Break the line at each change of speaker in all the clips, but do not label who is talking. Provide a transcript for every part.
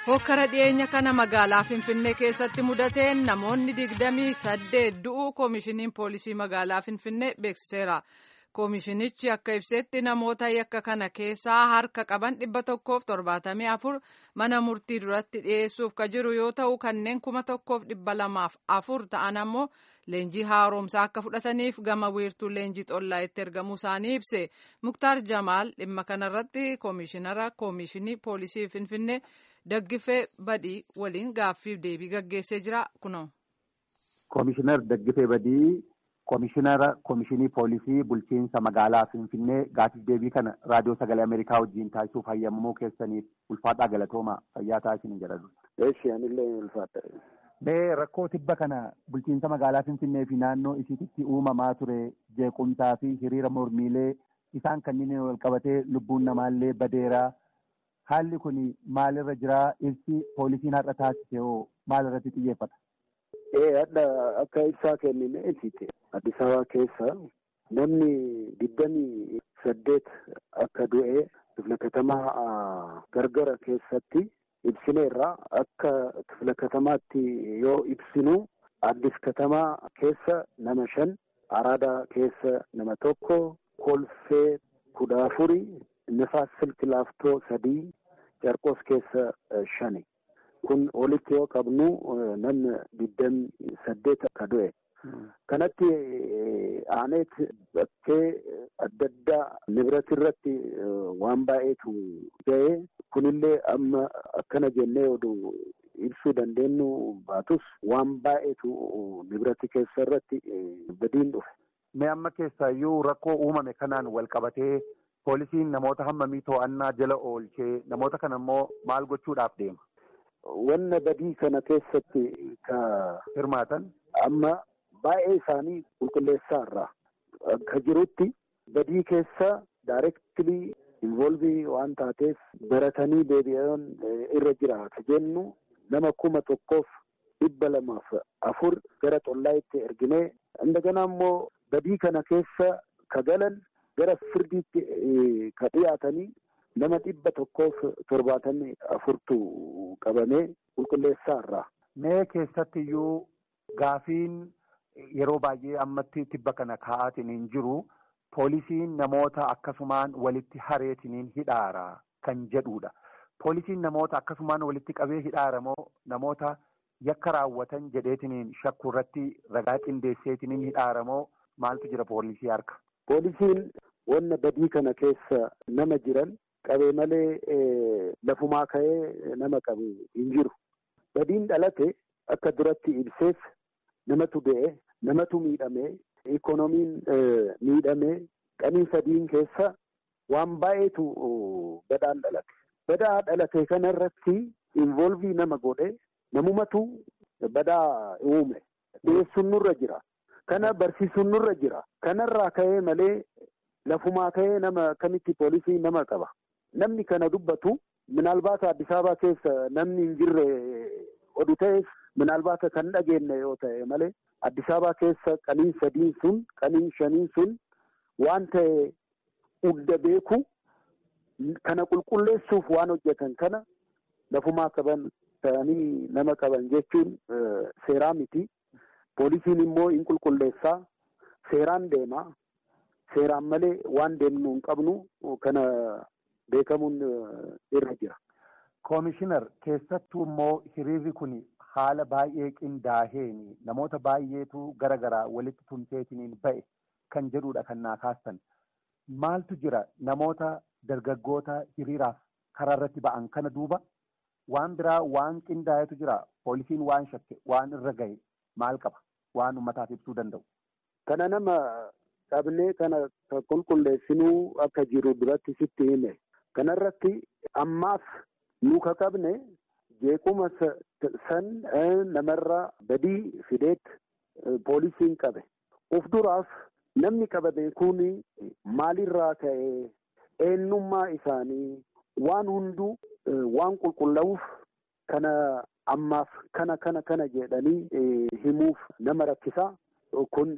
hokkara dhiyeenya kana magaalaa finfinnee keessatti mudateen namoonni digdamii saddeet du'uu koomishiniin poolisii magaalaa finfinnee beeksiseera koomishinichi akka ibsetti namoota yakka kana keessaa harka qaban dhibba tokkoof torbaatamii afur mana murtii duratti dhiyeessuuf ka jiru yoo ta'u kanneen kuma tokkoof dhibba lamaaf afur ta'an ammoo leenjii haaromsaa akka fudhataniif gama wiirtuu leenjii xollaa itti ergamuu isaanii ibse muktaar jamaal dhimma kanarratti koomishinara koomishinii poolisii finfinnee daggifee badii waliin gaaffiif deebii gaggeessee jira kunoo.
Koomishinar Daggifee Badii koomishinara koomishinii poolisii bulchiinsa magaalaa finfinnee gaaffiif deebii kana raadiyoo sagalee ameerikaa wajjin taasisuuf hayyamamuu keessaniif ulfaadhaa galatooma fayyaa taasisan jedhadhu.
Eessi anillee ulfaadha.
Mee rakkoo tibba kana bulchiinsa magaalaa Finfinnee fi naannoo isiitti uumamaa ture jeequmsaa fi hiriira mormiilee isaan kanneen wal qabatee lubbuun namaallee badeeraa haalli kun maalirra jiraa ibsi poolisiin har'a taasise hoo maalirratti xiyyeeffata?
Ee hadha akka ibsaa kennine ibsite Addis Ababaa keessa namni digdamii saddeet akka du'e kifla katamaa gargara keessatti ibsineerra akka kifla katamaatti yoo ibsinu addis katamaa keessa nama shan araadaa keessa nama tokko kolfee kudha afuri nifaas silki laaftoo sadii carqos keessa shani kun walitti yoo qabnu namni digdami saddeet akka du'e kanatti aaneet bakkee adda addaa nibirati irratti waan baay'eetu ga'e kunillee amma akkana jennee oduu ibsuu dandeenyu baatus waan baay'eetu nibirati keessa irratti badiin dhufe.
Mee amma keessaayyuu rakkoo uumame kanaan wal qabatee poolisiin namoota hammamii to'annaa jala oolchee namoota kana immoo maal gochuudhaaf deema?
Wanna badii kana keessatti ka
hirmaatan
amma baay'ee isaanii qulqulleessaa irraa akka jirutti badii keessa daayireektilii involvii waan taateef baratanii deebi'an irra jira ka jennu nama kuma tokkoof dhibba lamaaf afur gara xollaayitti erginee indagana immoo badii kana keessa ka galan gara firdiitti ka dhiyaatanii nama dhibba tokkoof torbaatamii afurtu qabamee qulqulleessaa irraa.
Mee keessatti iyyuu gaafiin yeroo baay'ee ammatti tibba kana kaa'aatiin hin jiru poolisiin namoota akkasumaan walitti hareetiniin hidhaara kan jedhudha. Poolisiin namoota akkasumaan walitti qabee hidhaara moo namoota yakka raawwatan jedheetiniin shakkuu irratti ragaa qindeesseetiniin hidhaara moo maaltu jira poolisii harka?
Poolisiin wanna badii kana keessa nama jiran qabee malee lafumaa ka'ee nama qabu hin jiru. Badiin dhalate akka duratti ibseef namatu du'e, namatu miidhame, ikoonomiin miidhame, qanii sadiin keessa waan baay'eetu badaan dhalate. Badaa dhalate kana irratti involvii nama godhe namumatu badaa uume. Dhiyeessuun nurra jira. Kana barsiisuun nurra jira. Kanarraa ka'ee malee lafumaa ka'ee nama kamitti poolisii nama qaba. Namni kana dubbatu minaalbaata Addis Ababaa keessa namni hin jirre oduu ta'eef minaalbaata kan dhageenye yoo ta'e malee Addis Ababaa keessa qaniin sadiin sun qaniin shaniin sun waan ta'e hunda beeku kana qulqulleessuuf waan hojjetan kana lafumaa qaban ta'anii nama qaban jechuun seeraa miti. Poolisiin immoo hin qulqulleessaa seeraan deemaa seeraan malee waan deemnu hin qabnu kana beekamuun irra jira.
Koomishinar keessattuu immoo hiriirri kun haala baay'ee qindaa'eeni namoota baay'eetu gara garaa walitti tumseetiniin ba'e kan jedhudha kan naa kaastan. Maaltu jira namoota dargaggoota hiriiraaf karaa irratti ba'an kana duuba waan biraa waan qindaa'etu jira poolisiin waan shakke waan irra ga'e maal qaba waan uummataaf ibsuu danda'u.
Kana nama qabnee kana qulqulleessinuu akka jiru duratti sitti hime. Kanarratti ammaaf nu ka qabne jeequma san namarra badii fideet poolisiin qabe. Uf duraaf namni qabame kun maalirraa ka'e eenyummaa isaanii waan hunduu waan qulqullaa'uuf kana ammaaf kana kana kana jedhanii himuuf nama rakkisaa kun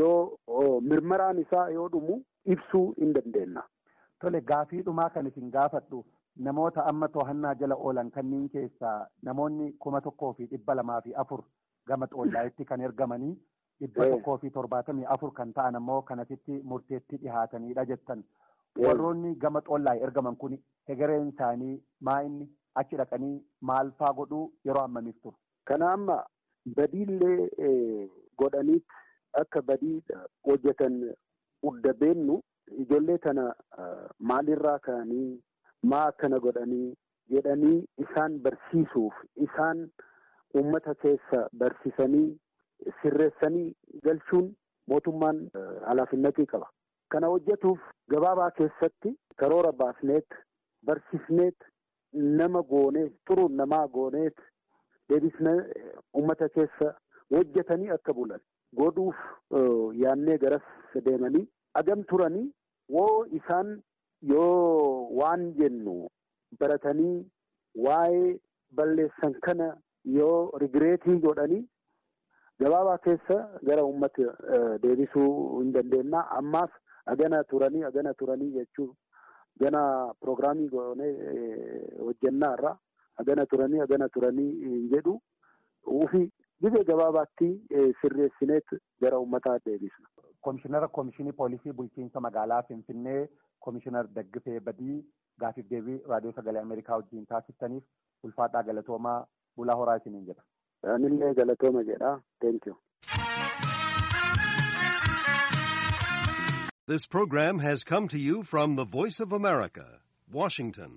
yoo mirmaraan isaa yoo dhumu ibsuu hin dandeenya.
Tole gaafii dhumaa kan isin gaafadhu namoota amma to'annaa jala oolan kanneen keessaa namoonni kuma tokkoo fi dhibba lamaa fi afur gama xoollaayitti kan ergamanii dhibba tokkoo fi torbaatamii afur kan ta'an ammoo kanasitti murteetti dhihaatanidha jettan. Warroonni gama xoollaay ergaman kun hegereen isaanii maa inni achi dhaqanii maal faa godhuu yeroo hammamiif turu.
Kana amma badiillee godhaniit akka badii hojjetan hunda beennu ijoollee tana maalirraa ka'anii maa akkana godhanii jedhanii isaan barsiisuuf isaan uummata keessa barsiisanii sirreessanii galchuun mootummaan halaafinnatii qaba. Kana hojjetuuf gabaabaa keessatti karoora baasneet barsiisneet nama gooneet xuruun namaa gooneet deebisnee uummata keessa hojjetanii akka bulan godhuuf yaannee garas deemanii agam turanii woo isaan yoo waan jennu baratanii waa'ee balleessan kana yoo rigireetii godhanii gabaabaa keessa gara uummata deebisuu hin dandeenyaa ammaaf agana turanii agana turanii jechuun gana piroogiraamii goonee hojjennaa irraa agana turanii agana turanii hin jedhu ufi gibee gabaabaatti sirreessineet gara uummataa deebisna.
Komishinara Komishinii Poolisii Bulchiinsa Magaalaa Finfinnee Komishinar Daggifee Badii gaafiif deebii raadiyoo sagalee Ameerikaa wajjin taasistaniif ulfaadhaa galatoomaa bulaa horaa isiniin jedha.
Anillee galatooma jedha. Thank you.
This program has come to you from the Voice of America, Washington.